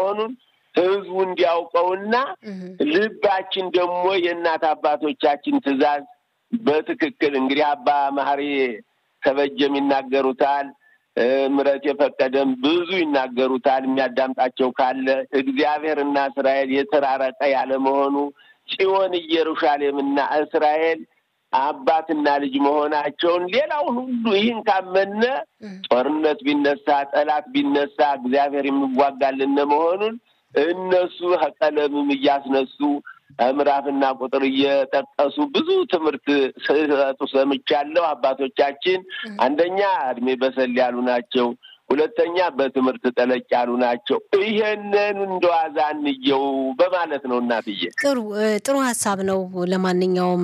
መሆኑን ህዝቡ እንዲያውቀውና ልባችን ደግሞ የእናት አባቶቻችን ትእዛዝ በትክክል እንግዲህ አባ መሐሪ ተበጀም ይናገሩታል። ምረት የፈቀደም ብዙ ይናገሩታል። የሚያዳምጣቸው ካለ እግዚአብሔርና እስራኤል የተራረቀ ያለ መሆኑ ጽዮን ኢየሩሳሌምና እስራኤል አባትና ልጅ መሆናቸውን ሌላውን ሁሉ ይህን ካመነ ጦርነት ቢነሳ ጠላት ቢነሳ እግዚአብሔር የሚዋጋልን መሆኑን እነሱ ቀለምም እያስነሱ ምዕራፍና ቁጥር እየጠቀሱ ብዙ ትምህርት ሲሰጡ ሰምቻለሁ። አባቶቻችን አንደኛ እድሜ በሰል ያሉ ናቸው። ሁለተኛ በትምህርት ጠለቅ ያሉ ናቸው። ይሄንን እንደዋዛ እንየው በማለት ነው። እናትዬ ጥሩ ጥሩ ሀሳብ ነው። ለማንኛውም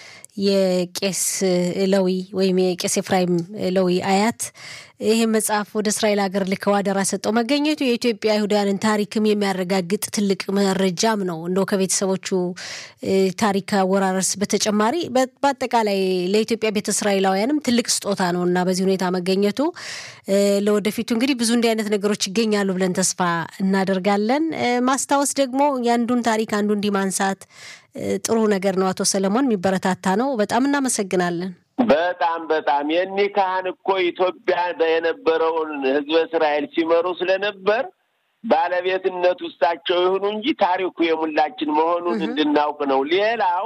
የቄስ ለዊ ወይም የቄስ ኤፍራይም ለዊ አያት ይህ መጽሐፍ ወደ እስራኤል ሀገር ልከው አደራ ሰጠው መገኘቱ የኢትዮጵያ አይሁዳውያንን ታሪክም የሚያረጋግጥ ትልቅ መረጃም ነው። እንደው ከቤተሰቦቹ ታሪክ አወራረስ በተጨማሪ በአጠቃላይ ለኢትዮጵያ ቤተ እስራኤላውያንም ትልቅ ስጦታ ነው እና በዚህ ሁኔታ መገኘቱ ለወደፊቱ እንግዲህ ብዙ እንዲህ አይነት ነገሮች ይገኛሉ ብለን ተስፋ እናደርጋለን። ማስታወስ ደግሞ የአንዱን ታሪክ አንዱ እንዲህ ማንሳት ጥሩ ነገር ነው። አቶ ሰለሞን የሚበረታታ ነው። በጣም እናመሰግናለን። በጣም በጣም የኒህ ካህን እኮ ኢትዮጵያ የነበረውን ሕዝበ እስራኤል ሲመሩ ስለነበር ባለቤትነት ውስጣቸው ይሁኑ እንጂ ታሪኩ የሙላችን መሆኑን እንድናውቅ ነው። ሌላው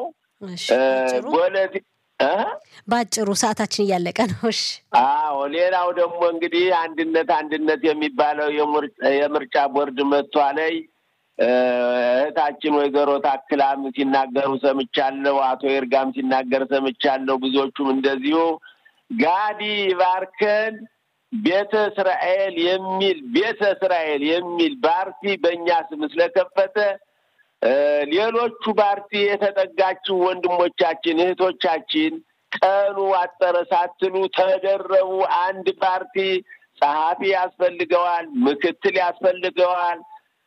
ፖለቲ በአጭሩ ሰዓታችን እያለቀ ነው። እሺ። አዎ ሌላው ደግሞ እንግዲህ አንድነት አንድነት የሚባለው የምርጫ ቦርድ መጥቷለይ እህታችን ወይዘሮ ታክላም ሲናገሩ ሰምቻለሁ። አቶ ይርጋም ሲናገር ሰምቻለሁ። ብዙዎቹም እንደዚሁ ጋዲ ባርከን ቤተ እስራኤል የሚል ቤተ እስራኤል የሚል ፓርቲ በእኛ ስም ስለከፈተ ሌሎቹ ፓርቲ የተጠጋችው ወንድሞቻችን እህቶቻችን ቀኑ አጠረ ሳትሉ ተደረቡ። አንድ ፓርቲ ጸሐፊ ያስፈልገዋል፣ ምክትል ያስፈልገዋል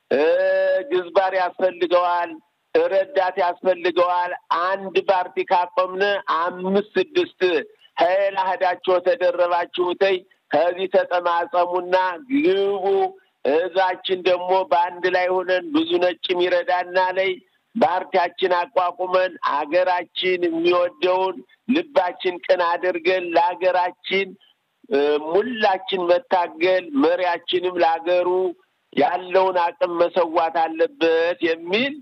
ግዝባር ያስፈልገዋል፣ ረዳት ያስፈልገዋል። አንድ ፓርቲ ካቆምነ አምስት ስድስት ሀይላ ሄዳችሁ ተደረባችሁተይ ከዚህ ተጠማጸሙና ግቡ። እዛችን ደግሞ በአንድ ላይ ሆነን ብዙ ነጭም ይረዳና ላይ ፓርቲያችን አቋቁመን አገራችን የሚወደውን ልባችን ቅን አድርገን ለሀገራችን ሙላችን መታገል መሪያችንም ለሀገሩ ያለውን አቅም መሰዋት አለበት የሚል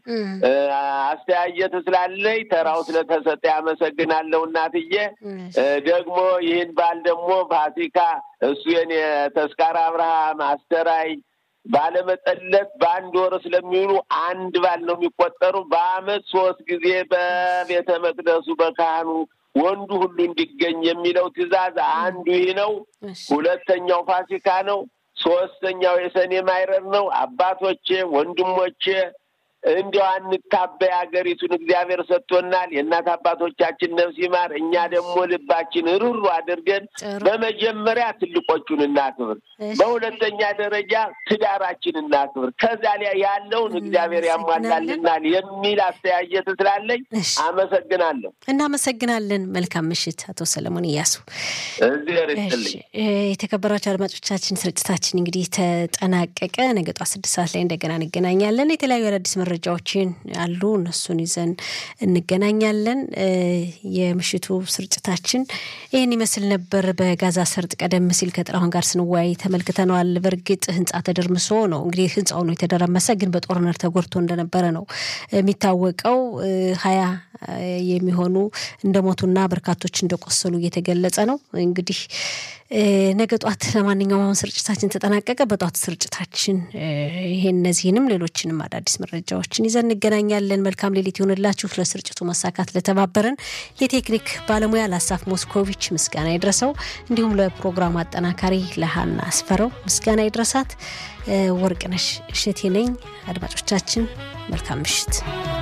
አስተያየት ስላለኝ ተራው ስለተሰጠ ያመሰግናለሁ እናትዬ። ደግሞ ይህን ባል ደግሞ ፋሲካ እሱ የኔ ተስካር አብርሃም አስተራይ ባለመጠለት በአንድ ወር ስለሚውሉ አንድ ባል ነው የሚቆጠሩ። በአመት ሶስት ጊዜ በቤተ መቅደሱ በካህኑ ወንዱ ሁሉ እንዲገኝ የሚለው ትዕዛዝ አንዱ ይህ ነው። ሁለተኛው ፋሲካ ነው። ሶስተኛው የሰኔ ማይረር ነው። አባቶቼ ወንድሞቼ፣ እንዲያው አንታበይ፣ ሀገሪቱን እግዚአብሔር ሰጥቶናል። የእናት አባቶቻችን ነፍስ ይማር። እኛ ደግሞ ልባችን ሩሩ አድርገን በመጀመሪያ ትልቆቹን እናክብር፣ በሁለተኛ ደረጃ ትዳራችን እናክብር። ከዛ ላይ ያለውን እግዚአብሔር ያሟላልናል የሚል አስተያየት ስላለኝ አመሰግናለሁ። እናመሰግናለን። መልካም ምሽት አቶ ሰለሞን እያሱ። እግዚአብሔር ይስጥልኝ። የተከበራቸው አድማጮቻችን ስርጭታችን እንግዲህ ተጠናቀቀ። ነገ ጧት ስድስት ሰዓት ላይ እንደገና እንገናኛለን። የተለያዩ አዳዲስ መረጃዎችን አሉ፣ እነሱን ይዘን እንገናኛለን። የምሽቱ ስርጭታችን ይህን ይመስል ነበር። በጋዛ ሰርጥ ቀደም ሲል ከጥላሁን ጋር ስንወያይ ተመልክተነዋል። በእርግጥ ህንፃ ተደርምሶ ነው እንግዲህ ህንፃው ነው የተደረመሰ፣ ግን በጦርነት ተጎድቶ እንደነበረ ነው የሚታወቀው። ሀያ የሚሆኑ እንደሞቱና በርካቶች እንደቆሰሉ እየተገለጸ ነው። እንግዲህ ነገ ጧት ለማንኛውም አሁን ስርጭታችን ተጠናቀቀ። በጧት ስርጭታችን ይሄን እነዚህንም ሌሎችንም አዳዲስ መረጃዎችን ይዘን እንገናኛለን። መልካም ሌሊት ይሆንላችሁ። ለስርጭቱ መሳካት ለተባበረን የቴክኒክ ባለሙያ ለአሳፍ ሞስኮቪች ምስጋና ይድረሰው፣ እንዲሁም ለፕሮግራሙ አጠናካሪ ለሀና አስፈረው ምስጋና ይድረሳት። ወርቅነሽ እሸቴ ነኝ። አድማጮቻችን መልካም ምሽት።